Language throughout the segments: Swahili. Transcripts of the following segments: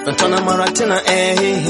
natona mara tena eh.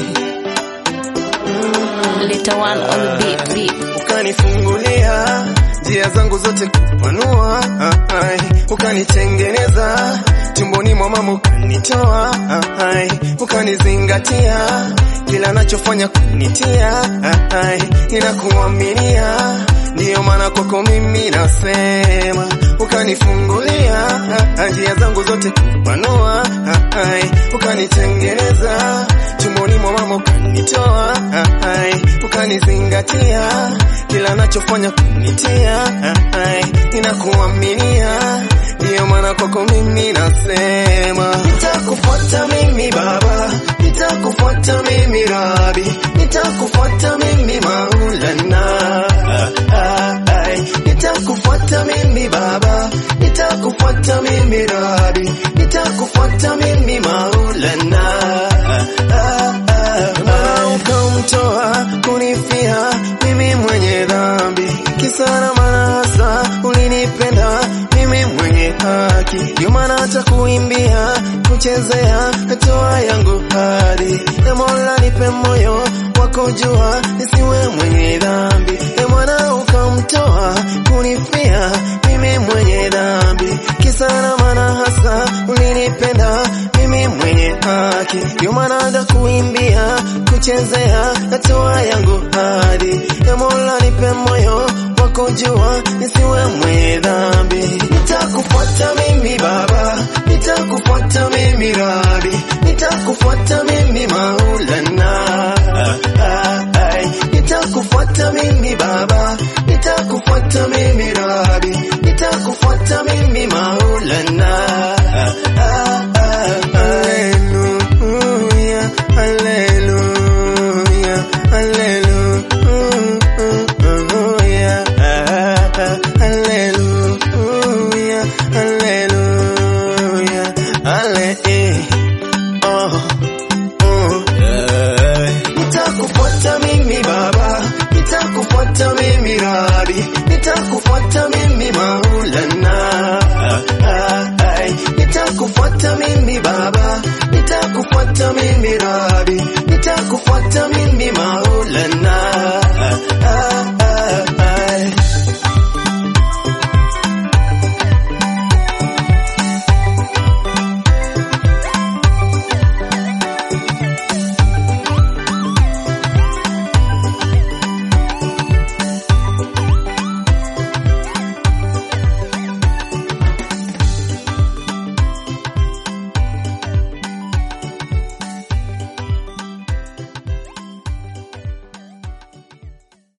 Little one on the beat, beat. ukanifungulia njia zangu zote kupanua, ai, ukanitengeneza tumboni mwa mama ukanitoa, ai, ukanizingatia kila nachofanya kunitia, ai, ninakuaminia ndiyo maana kwako mimi nasema, ukanifungulia njia zangu zote kupanua, ai, ukanitengeneza tumboni mwa mama ukanitoa, ai, ukanizingatia kila nachofanya kunitia, ai, ninakuaminia ndiyo maana kwako mimi nasema, nitakufuata mimi Baba, nitakufuata mimi Rabi, nitakufuata mimi Maulana, ai, nitakufuata mimi Baba, nitakufuata mimi Rabi, nitakufuata mimi Maulana, na ukamtoa kunifia mimi mwenye dhambi, kisa na maana hasa ulinipenda mimi mwenye haki, ndio maana hata kuimbia kuchezea hatua yangu hadi e Mola nipe moyo wa kujua nisiwe mwenye dhambi, e Bwana ukamtoa kunifia mimi mwenye dhambi, kisa na maana hasa ulinipenda mimi mwenye haki, ndio maana hata kuimbia kuchezea hatua yangu hadi e Mola nipe moyo wa kujua